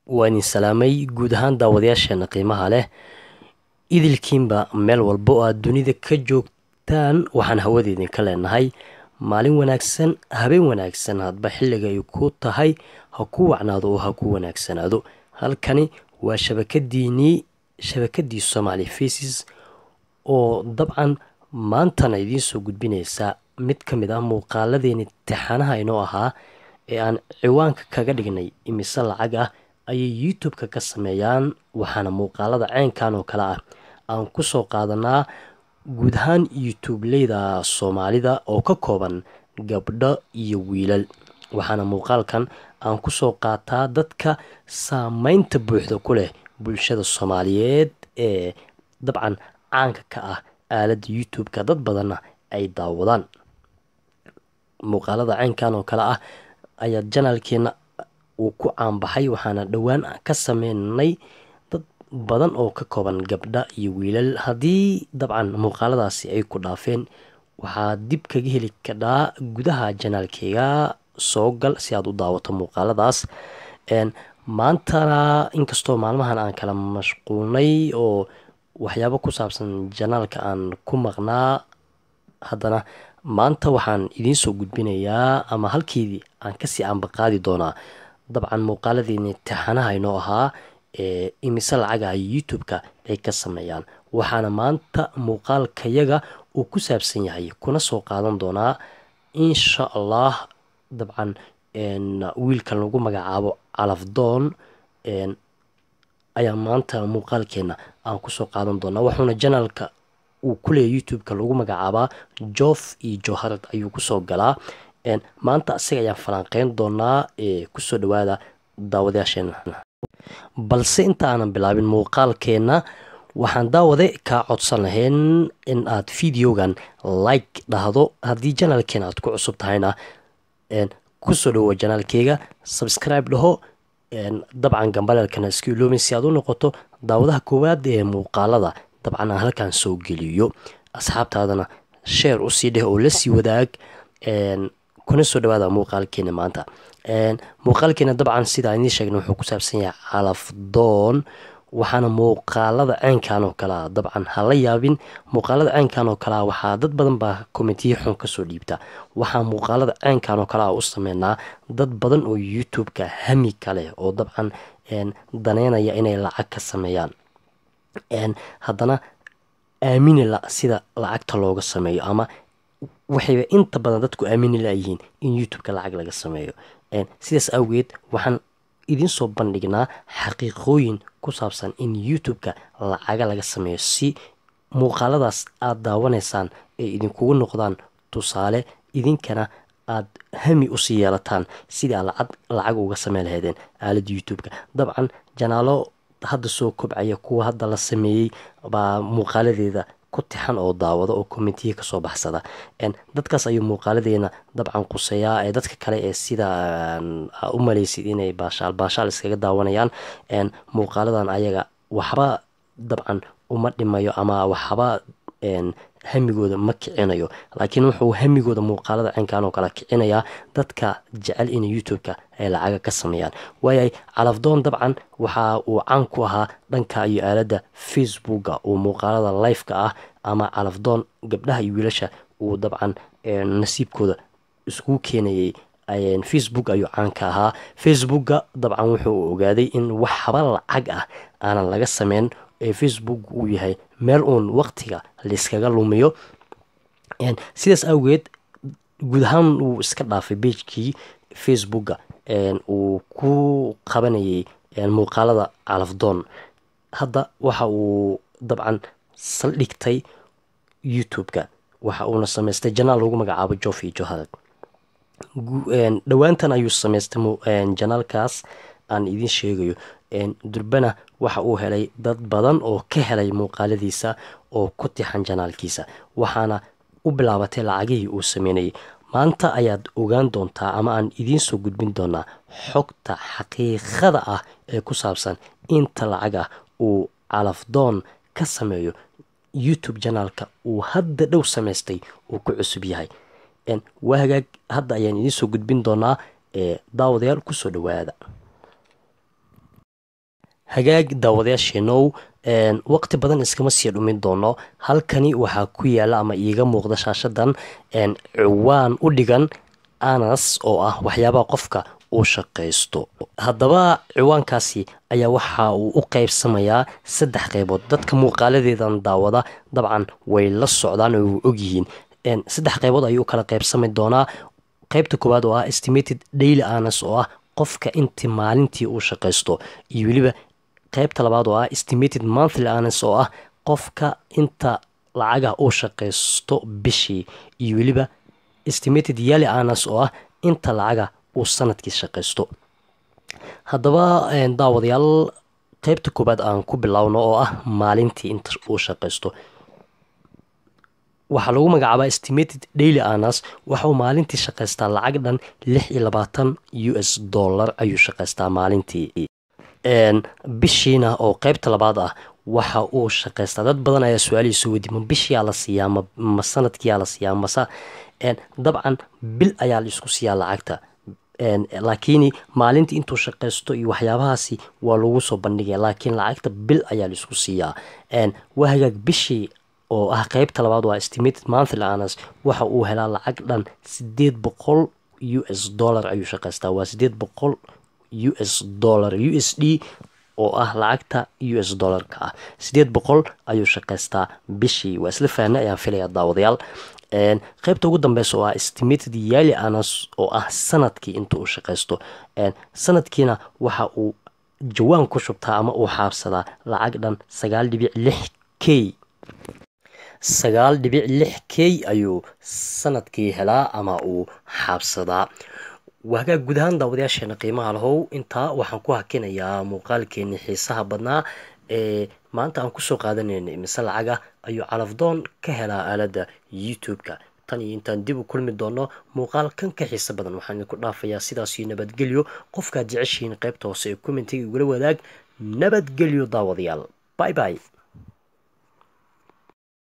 waa idin salaamay guud ahaan daawadayaasheena qiimaha leh idilkiinba meel walba oo aad dunida ka joogtaan waxaan hawada idinka leenahay maalin wanaagsan habeen wanaagsan hadba xilliga ay ku tahay ha ku wacnaado oo ha ku wanaagsanaado halkani waa shabakadiinii shabakadii somaali faces oo dabcan maantana idiin soo gudbinaysa mid ka mid ah muuqaaladeeni tixanaha inoo ahaa ee aan ciwaanka kaga dhignay imise lacag ah ayay youtube-ka ka sameeyaan waxaana muuqaalada ceynkan oo kale ah aan kusoo qaadanaa guud ahaan youtube-leyda soomaalida oo ka kooban gabdho iyo wiilal waxaana muuqaalkan aan kusoo qaataa dadka saameynta buuxda ku leh bulshada soomaaliyeed ee dabcan caanka ka ah aaladda youtube-ka dad badanna ay daawadaan muuqaalada ceynkan oo kale ah ayaa janaalkeena uu ku caanbaxay waxaana dhowaan ka sameynay dad badan oo ka kooban gabdha iyo wiilal haddii dabcan muuqaaladaasi ay ku dhaafeen waxaad dib kaga heli kadhaa gudaha janaalkeyga soo gal si aad u daawato muuqaaladaas maantana inkastoo maalmahan aan kala mashquulnay oo waxyaabo ku saabsan janaalka aan ku maqnaa haddana maanta waxaan idiin soo gudbinayaa ama halkeedii aan kasii ambaqaadi doonaa dabcan muuqaaladiini tixanaha inoo ahaa ee imise lacagaha youtube-ka ay ka sameeyaan waxaana maanta muuqaalkayaga uu ku saabsan yahay kuna soo qaadan doonaa insha allah dabcan wiilkan lagu magacaabo calafdoon ayaa maanta muuqaalkeena aan kusoo qaadan doonaa wuxuuna janaalka uu kuleeya youtube-ka lagu magacaabaa jof iyo joharad ayuu kusoo galaa maanta isaga ayaan falanqeyn doonaa kusoo dhawaada daawadayaasheena balse inta aanan bilaabin muuqaalkeena waxaan daawade kaa codsan lahayn in aad videogan like dhahdo haddii janaalkeena aad ku cusub tahayna kusoo dhawoa janaalkeyga subscribe dhaho dabcan gambaleelkana iska iloomin si aad u noqoto daawadaha koowaad ee muuqaalada dabcan aan halkan soo geliyo asxaabtaadana sheer usii dheh oo lasii wadaag kuna soo dhawaada muuqaalkeena maanta muuqaalkeena dabcan sidaa idiin sheegna wuxuu ku saabsan yahay calafdoon waxaana muuqaalada ceynkan oo kalea dabcan hala yaabin muuqaalada ceynkan oo kalea waxaa dad badan baa komentiyo xun kasoo dhiibta waxaa muuqaalada ceynkan oo kalea u sameynaa dad badan oo youtube-ka hami kaleh oo dabcan daneynaya inay lacag ka sameeyaan haddana aamini la sida lacagta looga sameeyo ama waxayba inta badan dadku aamini layihiin in youtube-ka lacag laga sameeyo sidaas awgeed waxaan idiin soo bandhignaa xaqiiqooyin ku saabsan in youtube-ka lacaga laga sameeyo si muuqaaladaas aada daawanaysaan ay idinkugu noqdaan tusaale idinkana aada hami usii yeelataan sidii aad lacag lacag uga sameyn lahaydeen aaladda youtube-ka dabcan janaalo hadda soo kobcaya kuwa hadda la sameeyey baa muuqaaladeeda ku tixan oo daawada oo kommentiya kasoo baxsada dadkaas ayuu muuqaaladeena dabcan quseeyaa ee dadka kale ee sida u maleysid inay baashaal baashaal iskaga daawanayaan muuqaaladan ayaga waxba dabcan uma dhimayo ama waxba hamigooda ma kicinayo laakiin wuxuu hamigooda muuqaalada ceynkan oo kale kicinayaa dadka jecel in youtube-ka ay lacaga ka sameeyaan waayay calafdoon dabcan waxa uu caan ku ahaa dhanka iyo aaladda facebooka uu muuqaalada life-ka ah ama calafdoon gabdhaha iyo wiilasha uu dabcan nasiibkooda iskugu keenayay facebook ayuu caan ka ahaa facebooka dabcan wuxuu ogaaday in waxba lacag ah aanan laga sameyn ee facebook uu yahay meel uun waqtiga layskaga lumiyo sidaas awgeed guud ahaan uu iska dhaafay beijkii facebooka uu ku qabanayay muuqaalada calafdoon hadda waxa uu dabcan saldhigtay youtube-ka waxa uuna sameystay janaal lagu magacaabo jofi johad dhowaantan ayuu sameystay janaalkaas aan idiin sheegayo durbana waxa uu helay dad badan oo ka helay muuqaaladiisa oo ku tixan janaalkiisa waxaana u bilaabatay lacagihii uu sameynayay maanta ayaad ogaan doontaa ama aan idiin soo gudbin doonaa xogta xaqiiqada ah ee ku saabsan inta lacag ah uu calafdoon ka sameeyo youtube janaalka uu hadda dhow samaystay uu ku cusub yahay waa hagaag hadda ayaan idiin soo gudbin doonaa ee daawadayaal kusoo dhawaada hagaag daawadayaasheenow waqti badan iskama sii dhumin doono halkani waxaa ku yaala ama iiga muuqda shaashadan ciwaan u dhigan anas oo ah waxyaabaha qofka uu shaqaysto haddaba ciwaankaasi ayaa waxa uu u qeybsamayaa saddex qeybood dadka muuqaaladeedan daawada dabcan way la socdaan oo u ogyihiin saddex qeybood ayuu kala qeybsami doonaa qeybta koowaad oo ah estimated daily anas oo ah qofka intii maalintii uu shaqaysto iyo weliba qeybta labaad oo ah estimated monthly anas oo ah qofka inta lacaga uu shaqaysto bishii iyo weliba estimated yali anas oo ah inta lacaga uu sanadkii shaqaysto haddaba daawadayaal qeybta koowaad aan ku bilowno oo ah maalintii inta uu shaqaysto waxaa lagu magacaabaa estimated daily anas waxauu maalintii shaqaystaa lacag dhan lix iyo labaatan u s dollar ayuu shaqaystaa maalintii bishiina oo qeybta labaad ah waxa uu shaqaystaa dad badan ayaa su-aalihiisu weydi ma bishiyaa la siiyaa ma sanadkiyaa la siiyaa mase dabcan bil ayaa la isku siiyaa lacagta laakiin maalintii intuu shaqaysto iyo waxyaabahaasi waa lagu soo bandhigaya laakiin lacagta bil ayaa la isku siiyaa waa hagaag bishii oo ah qeybta labaad waa estimated monthly anas waxa uu helaa lacag dhan sideed boqol u s dollar ayuu shaqaystaa waa sideed boqol u s dollar u s d oo ah lacagta u s dollarka ah sideed boqol ayuu shaqaystaa bishii waa isla fahnay ayaan filaya daawadayaal qeybta ugu dambeysa oo ah estimated yali anas oo ah sanadkii inta uu shaqaysto sanadkiina waxa uu jawaan ku shubtaa ama uu xaabsadaa lacag dhan sagaal dhibic lix k sagaal dhibic lix k ayuu sanadkii helaa ama uu xaabsadaa waagaa guud ahaan daawadayaasheena qiimaha lahow intaa waxaan ku hakinayaa muuqaalkeeni xiisaha badnaa ee maanta aan kusoo qaadanayna imise lacaga ayuu calafdoon ka helaa aaladda youtube-ka tan iyo intaan dib u kulmi doono muuqaal kan ka xiisa badan waxaan idinku dhaafayaa sidaasiyo nabadgelyo qofkaad jeceshihiin qaybta hoose ee commentiga igula wadaag nabadgelyo daawadayaal by by